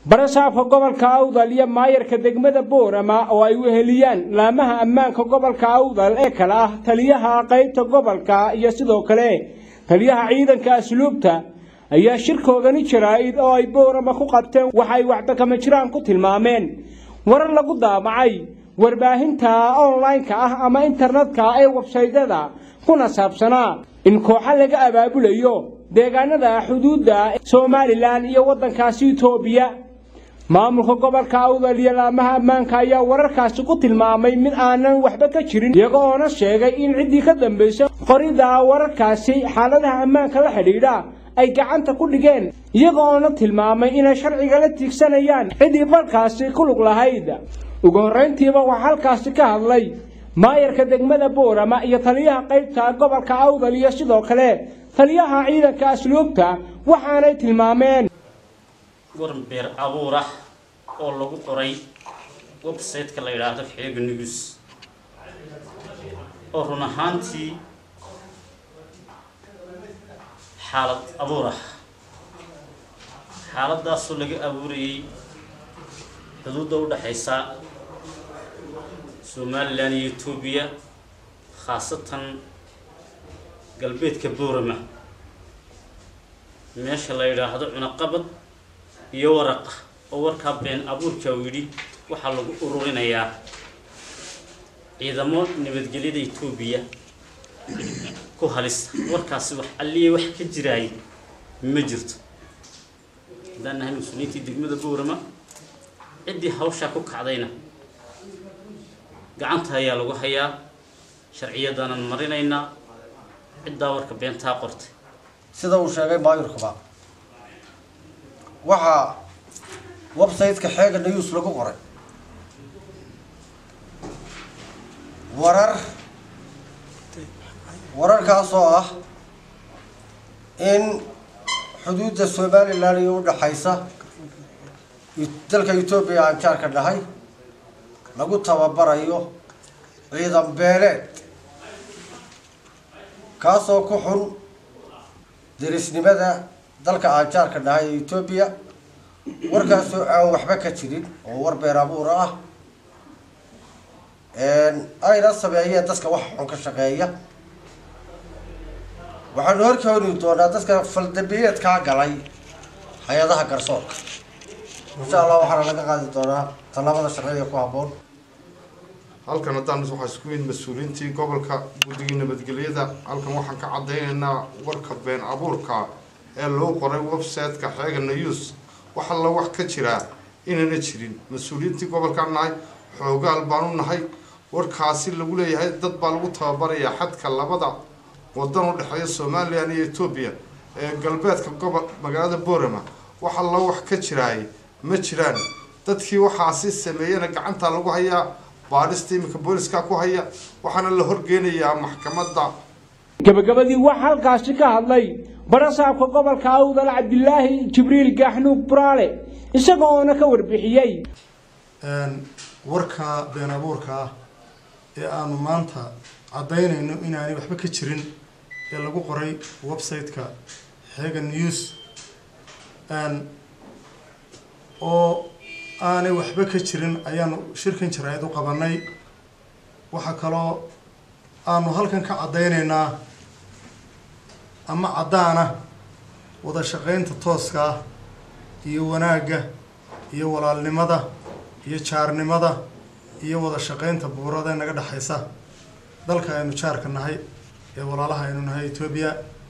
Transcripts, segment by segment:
barasaabka gobolka awdal iyo maayarka degmada boorama oo ay weheliyaan laamaha ammaanka gobolka awdal ee kale ah taliyaha qaybta gobolka iyo sidoo kale taliyaha ciidanka asluubta ayaa shirkoodani jaraa'id oo ay boorama ku qabteen waxay waxdakama jiraan ku tilmaameen warar lagu daamacay warbaahinta online-ka ah ama internetka ee websaydyada kuna saabsanaa in kooxa laga abaabulayo deegaanada xuduudda somalilan iyo waddankaasi itoobiya maamulka gobolka awdal iyo laamaha ammaanka ayaa wararkaasi ku tilmaamay mid aanan waxba ka jirin iyaga oona sheegay in ciddii ka dambaysay qorida wararkaasi xaaladaha ammaanka la xidhiidha ay gacanta ku dhigeen iyaga oona tilmaamay inay sharciga la tiigsanayaan ciddii balkaasi ku lug lahayd ugu horrayntiiba waxaa halkaasi ka hadlay maayarka degmada boorama iyo taliyaha qaybta gobolka awdal iyo sidoo kale taliyaha ciidanka asluubta waxaanay tilmaameen waran beer abuur ah oo lagu qoray website-ka la yidhaahdo xeega news oo run ahaantii xaalad abuur ah xaaladaasoo laga abuurayay xuduudda u dhexaysa somalilan iyo etoobiya khaasatan galbeedka boorama meesha la yidhaahdo cunaqabad iyo waraqa oo warkaa been abuurka uu yidhi waxaa lagu ururinayaa ciidamo nabadgelyada etoobiya ku halisa warkaasi wax alliya wax ka jiraayay ma jirto haddaan nahay mas-uuliyiintii degmada boorama ciddii hawshaa ku kacdayna gacanta ayaa lagu hayaa sharciyadaanan marinaynaa ciddaa warka beentaa qortay sida uu sheegay maayurkaba waxaa website-ka xeega news lagu qoray warar wararkaasoo ah in xuduudda somalilan iyo udhaxaysa dalka etoobiya aan jaarka dhahay lagu tababarayo ciidan beeleed kaasoo ku xun derisnimada dalka aan jaarka dhahay ee etoobiya warkaasoo aan waxba ka jirin oo war beer abuura ah ayna sameeyeen dadka wax xun ka shaqeeya waxaanu horkeeni doonaa dadka faldambiyeedkaa galay hay-adaha garsoorka insha allah waxaana laga qaadi doonaa tallaabada sharciga ku habboon halkan haddaan waxaa isku yimid mas-uuliyiintii gobolka guddigii nabadgelyada halkan waxaan ka caddaynaynaa warka been abuurka ee loo qoray website-ka xeega news wax alla wax ka jiraa inayna jirin mas-uuliyiintii gobolkaan nahay xoogaal baanu nahay warkaasi lagu leeyahay dad baa lagu tababarayaa xadka labada wadan u dhexeeya somalilan iyo etoobiya ee galbeedka gobol magaalada boorama wax alla wax ka jiraay ma jiraan dadkii waxaasi sameeyena gacantaa lagu hayaa baadhista iminka booliska ku haya waxaana la horgeynayaa maxkamadda gabagabadii waxaa halkaasi ka hadlay barasaabka gobolka awdal cabdilaahi jibriil gaaxnuug buraale isaga oona ka warbixiyey warka been abuurka ah ee aanu maanta caddaynayno inaanay waxba ka jirin ee lagu qoray website-ka xeega news oo aanay waxba ka jirin ayaanu shirkan jaraa'id u qabanay waxaa kaloo aanu halkan ka caddaynaynaa ama caddaana wada shaqaynta tooska ah iyo wanaagga iyo walaalnimada iyo jaarnimada iyo wada shaqaynta buurada ee naga dhexaysa dalka aynu jaarka nahay ee walaalaha aynu nahay etoobiya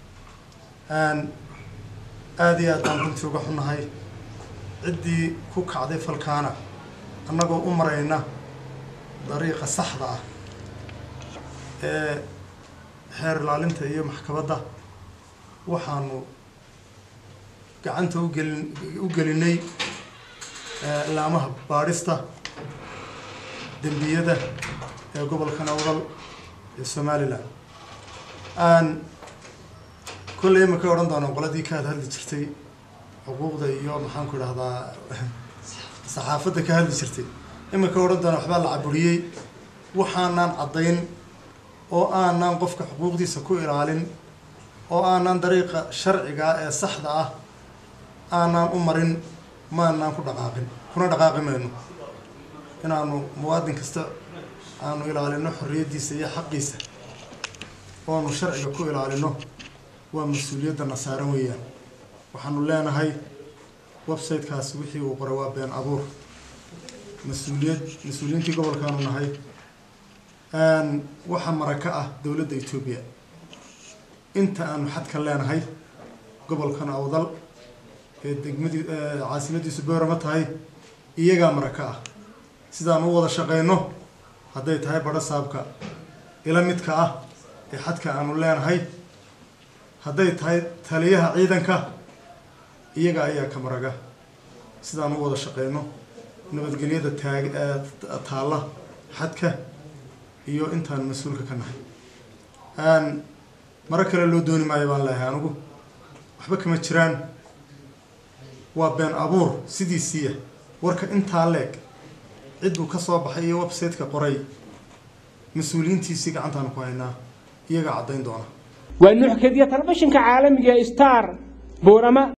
aada iyo aad baan runtii uga xunnahay ciddii ku kacday falkaana annagoo u marayna dariiqa saxda ah ee xeer ilaalinta iyo maxkamadda waxaanu gacanta ugelin u gelinay laamaha baadhista dembiyada ee gobolka nawdal ee somalilan aan kolley imakay odhan doonaan qoladii ka had hadli jirtay xuquuqda iyo maxaan ku idhahdaa saxaafadda ka hadli jirtay iminka odhan doonaan waxbaa la caburiyey waxaanaan caddayn oo aanaan qofka xuquuqdiisa ku ilaalin oo aanaan dariiqa sharciga ee saxda ah aanaan u marin maanaan ku dhaqaaqin kuna dhaqaaqi mayno inaanu muwaadin kasta aanu ilaalino xorriyaddiisa iyo xaqiisa oonu sharciga ku ilaalino waa mas-uuliyadana saaran weeyaan waxaanu leenahay websitekaasi wixii uu qoray waa been abuur mas-uuliyad mas-uuliyiintii gobolkaanu nahay waxaa maraka ah dowladda etoobiya inta aanu xadkan leenahay gobolkan awdal ee degmadii caasimadiisu boorama tahay iyagaa maraka ah sidaan u wada shaqeyno hadday tahay badho saabka ila midka ah ee xadka aanu leenahay hadday tahay taliyaha ciidanka iyaga ayaa ka maraga sidaan u wada shaqeyno nabadgelyada taag taalla xadka iyo intaan mas-uulka ka nahay maro kale loo dooni maayo baan leehay anigu waxba kama jiraan waa been abuur sidiisiiya warka intaa leeg cidduu ka soo baxay iyo website-ka qoray mas-uuliyiintiisii gacantaanu ku haynaa iyagaa caddayn doona waa nuux kediya telefishinka caalamiga star boorama